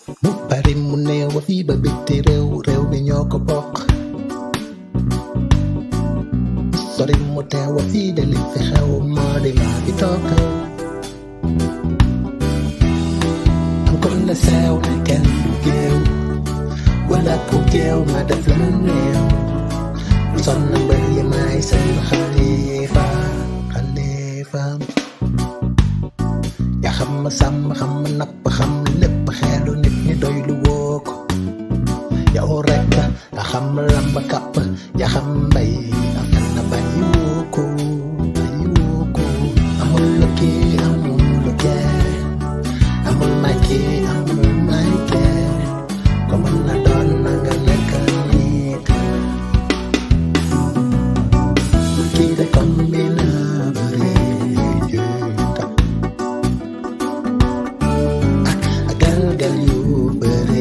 mu bari mu néew ba fii ba bitti réew réew bi ñoo ko bokk sori mu teew ba fii de li fi xew moo di maa fi toog am kon la seew na kenn du géew wala ku géew ma def la mu néew son na mbër yi maay seen xalifa xalifa yaa xam ma sàmm xam ma napp xam lépp xeelu nit ñi doy lu woo ko yow rek a xam lamb kàpp yaa xam mbay am na bàyyi woo ko bàyyi woo ko amul lu kii amul lu kee amul may kii amul may kee ko mën na doon na nga nekk nit kii de combina bëri juuta ak galgal yu bëri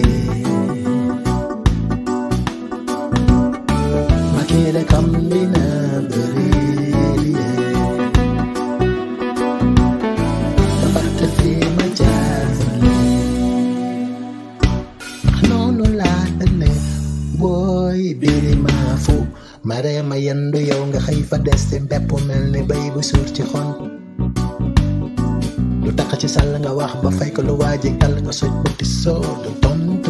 ma kii de combina bëri dafa te fi ma jaar noonu laa ënne booy biri maa fu ma ree ma yendu yow nga xëy fa des ci mbepp mel ni bay bu suur ci xon lu tax ci sàll nga wax ba fay ko lu waaji kal nga soj ba ti soo du tontu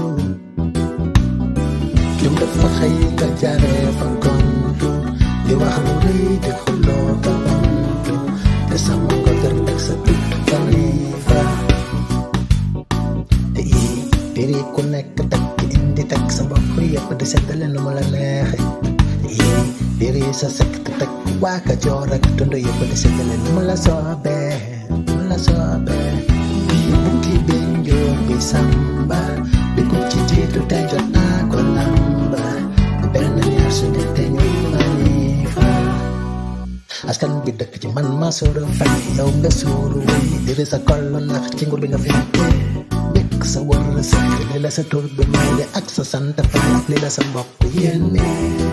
jum dafa xëy nga jaree fa gontu di wax lu rëy di xuloo ka bantu te sama nga gër teg sa tut kalifa te ii biri ku nekk teg ci indi teg sa bopp yëpp di seddale nu mu la neexe te ii biri sa sekt teg waa ka joor ak tund yëpp di seddale nu mu la soobee nu mu la soobee bii bukki bi njoor bi samba bi ko ci jiitu te jot naa ko lamba benn ñaar su ne te ñu manifa askan bi dëkk ci man ma suuru fay yow nga suuru wéy diri sa kollu nax ci nguur bi nga fekkee nekk sa wër sa li la sa tur bi may de ak sa sant fay li la sa mbokk yéene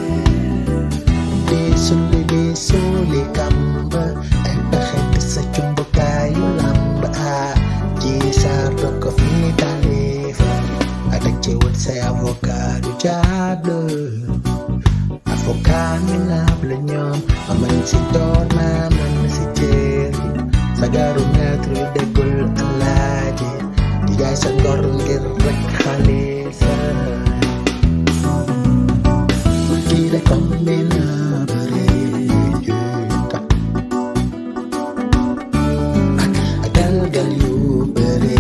di sulli di suuli kàmb ay pexe di sa cumbukaayu làmb a ci saar doo ko fi talifa a teg ci wut say avocat du jaadu avocat minable ñoom ma mën si door ma mën si jéer sagaru maître yu déggul alaaji di jaay sa ngor ngir rek xalifa kii de combina bëri juuta ak ak galgal yu bëri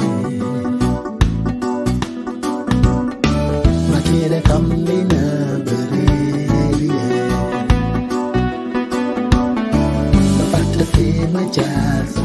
ma kii de combina bëri ba fàtte fi ma jaar